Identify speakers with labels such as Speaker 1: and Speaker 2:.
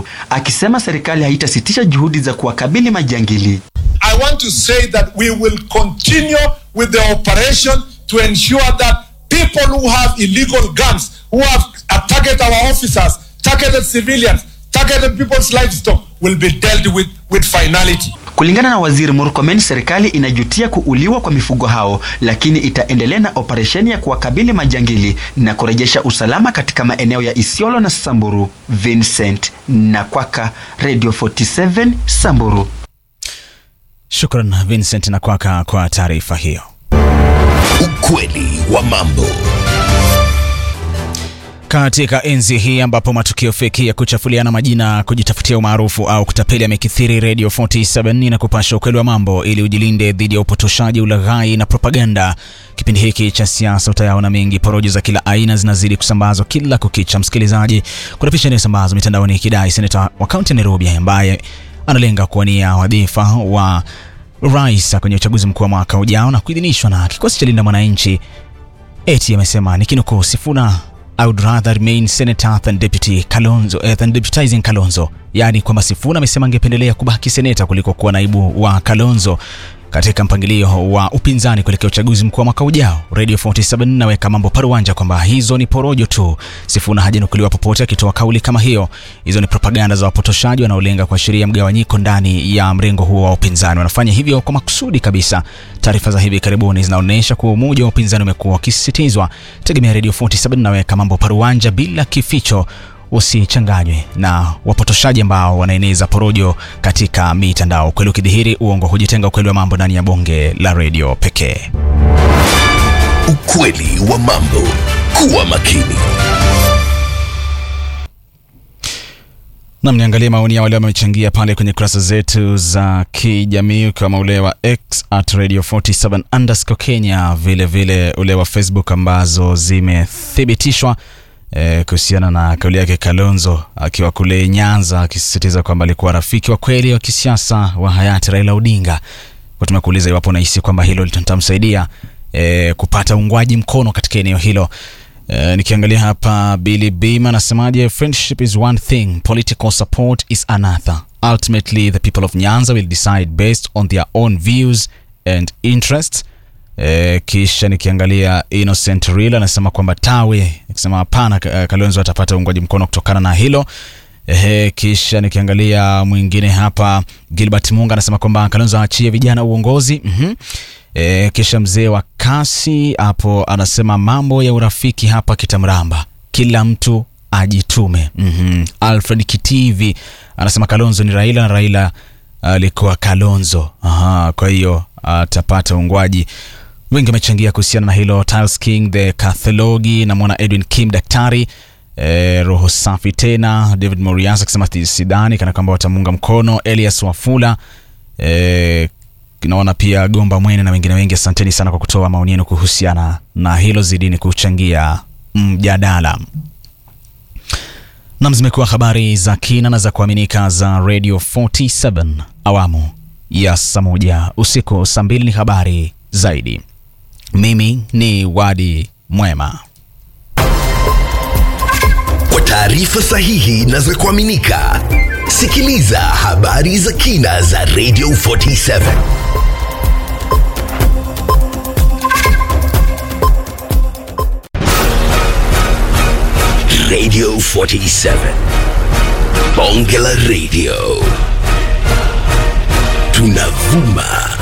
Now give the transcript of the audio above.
Speaker 1: Samburu, akisema serikali haitasitisha juhudi za kuwakabili majangili.
Speaker 2: I want to say that we will continue with the operation to ensure that people who have illegal guns, who have uh, targeted our officers, targeted civilians, targeted people's livestock, will be dealt with with finality.
Speaker 1: Kulingana na Waziri Murkomen, serikali inajutia kuuliwa kwa mifugo hao, lakini itaendelea na operesheni ya kuwakabili majangili na kurejesha usalama katika maeneo ya Isiolo na Samburu. Vincent Nakwaka, Radio 47 Samburu.
Speaker 3: Shukran Vincent Nakwaka kwa taarifa hiyo.
Speaker 4: Ukweli wa mambo.
Speaker 3: Katika enzi hii ambapo matukio feki ya kuchafuliana majina, kujitafutia umaarufu au kutapeli yamekithiri, Radio 47 na kupasha ukweli wa mambo ili ujilinde dhidi ya upotoshaji, ulaghai na propaganda. Kipindi hiki cha siasa utayaona mengi, porojo za kila aina zinazidi kusambazwa kila kukicha. Msikilizaji, kuna picha inayosambazwa mitandaoni ikidai seneta wa kaunti ya Nairobi ambaye analenga kuwania wadhifa wa rais kwenye uchaguzi mkuu wa mwaka ujao na kuidhinishwa na kikosi cha Linda Mwananchi eti amesema nikinukuu, Sifuna I would rather remain senator than deputy Kalonzo, eh, than deputizing Kalonzo. Yaani kwamba Sifuna amesema angependelea kubaki seneta kuliko kuwa naibu wa Kalonzo katika mpangilio wa upinzani kuelekea uchaguzi mkuu wa mwaka ujao. Radio 47 naweka mambo paruanja kwamba hizo ni porojo tu. Sifuna hajanukuliwa popote akitoa kauli kama hiyo. Hizo ni propaganda za wapotoshaji wanaolenga kuashiria mgawanyiko ndani ya mrengo huo wa upinzani. Wanafanya hivyo kwa makusudi kabisa. Taarifa za hivi karibuni zinaonyesha kuwa umoja wa upinzani umekuwa ukisisitizwa. Tegemea Radio 47 naweka mambo paruanja bila kificho usichanganywe na wapotoshaji ambao wanaeneza porojo katika mitandao. Ukweli ukidhihiri, uongo hujitenga. Ukweli wa mambo ndani ya bonge la redio pekee.
Speaker 4: Ukweli wa mambo. Kuwa makini.
Speaker 3: Nam, niangalie maoni ya wale wamechangia pale kwenye kurasa zetu za kijamii, ukiwemo ule wa X at radio 47 underscore Kenya, vile vile ule wa Facebook ambazo zimethibitishwa eh, kuhusiana na kauli yake Kalonzo akiwa kule Nyanza akisisitiza kwamba alikuwa rafiki wa kweli wa kisiasa wa hayati Raila Odinga. Kwa tumekuuliza iwapo unahisi kwamba hilo litamsaidia eh, kupata uungwaji mkono katika eneo hilo. Uh, nikiangalia hapa Billy Bima anasemaje, friendship is one thing, political support is another. Ultimately the people of Nyanza will decide based on their own views and interests. Uh, kisha nikiangalia Innocent Real anasema kwamba tawe, nikisema hapana, uh, Kalonzo atapata uungwaji mkono kutokana na hilo. Ehe, kisha nikiangalia mwingine hapa Gilbert Munga anasema kwamba Kalonzo aachie vijana uongozi. Mhm. E, kisha mzee wa kasi hapo anasema mambo ya urafiki hapa kitamramba, kila mtu ajitume. mm-hmm. Alfred Kitivi anasema Kalonzo ni Raila na Raila alikuwa Kalonzo. Aha, kwa hiyo atapata uungwaji. Wengi wamechangia kuhusiana na hilo. Tiles King the Cathologi, namwona Edwin Kim daktari E, roho safi tena. David Morias akisema sidhani kana kwamba watamunga mkono. Elias Wafula e, naona pia Gomba Mwene na wengine wengi. Asanteni sana kwa kutoa maoni yenu kuhusiana na hilo, zidini kuchangia mjadala. Nam, zimekuwa habari za kina na za kuaminika za Radio 47 awamu ya saa moja usiku. Saa mbili ni habari zaidi. Mimi ni Wadi Mwema.
Speaker 4: Kwa taarifa sahihi na za kuaminika, sikiliza habari za kina za Radio 47. Radio 47. Bonge la Radio. Tunavuma